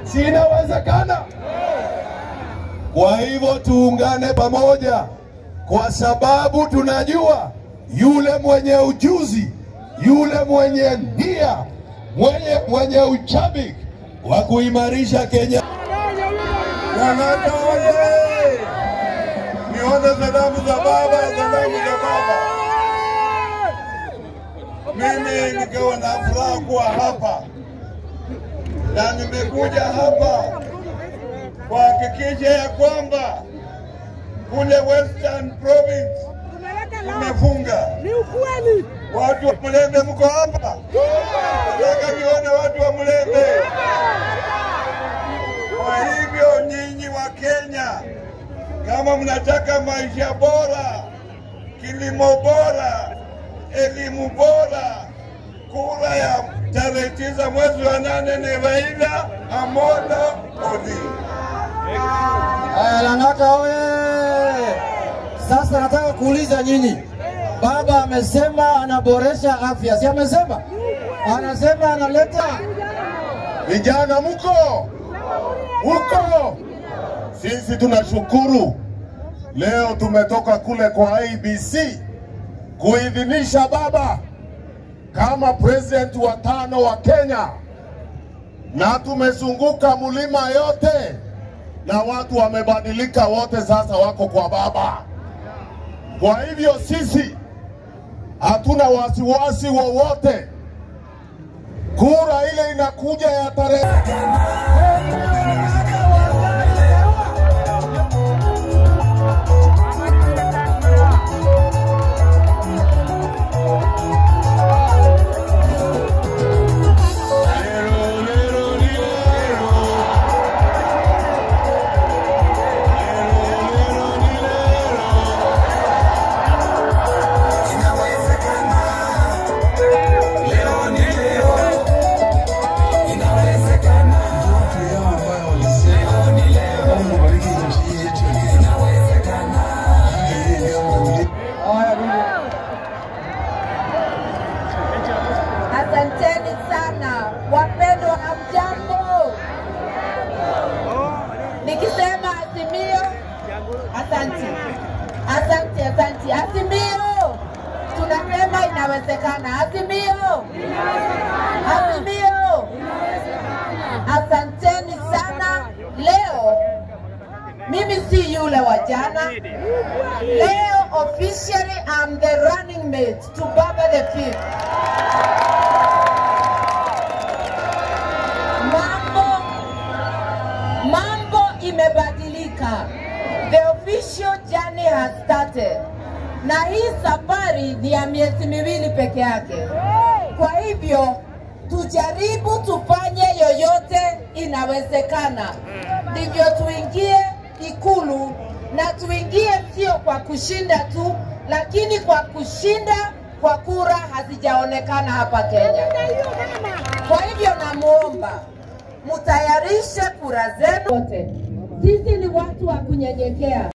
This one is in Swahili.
Si inawezekana? Kwa hivyo tuungane pamoja, kwa sababu tunajua yule mwenye ujuzi, yule mwenye nia, mwenye, mwenye uchabiki wa kuimarisha Kenya. Lang'ata oye! Nione salamu za baba, salamu za baba. Mimi nikiwa na furaha kuwa hapa na nimekuja hapa kuhakikisha ya kwamba kule Western Province tumefunga. Ni ukweli. Watu wa Mlembe mko hapa? Nataka nione watu wa Mlembe. Kwa hivyo nyinyi wa Kenya, kama mnataka maisha bora, kilimo bora, elimu bora, kura ya tarehe tisa mwezi wa nane ni Raila Amolo Odinga. Aya, Lang'ata oye! Sasa nataka kuuliza nyinyi, baba amesema anaboresha afya, si amesema? Anasema analeta Vijana mko huko, sisi tunashukuru. Leo tumetoka kule kwa ABC kuidhinisha baba kama president wa tano wa Kenya, na tumezunguka mlima yote na watu wamebadilika wote, sasa wako kwa baba. Kwa hivyo sisi hatuna wasiwasi wowote. Kura ile inakuja ya tarehe Asanteni sana wapendwa, hamjambo? Nikisema Azimio, asante, asante, asante. Azimio, tunasema inawezekana. Azimio, Azimio, asanteni sana. Leo mimi si yule wa jana. Leo officially I'm the running mate to Baba the Fifth. mambo mambo imebadilika the official journey has started na hii safari ni ya miezi miwili peke yake kwa hivyo tujaribu tufanye yoyote inawezekana ndivyo tuingie ikulu na tuingie sio kwa kushinda tu lakini kwa kushinda kwa kura hazijaonekana hapa kenya kwa hivyo namwomba mutayarishe kura zenu wote. Sisi ni watu wa kunyenyekea.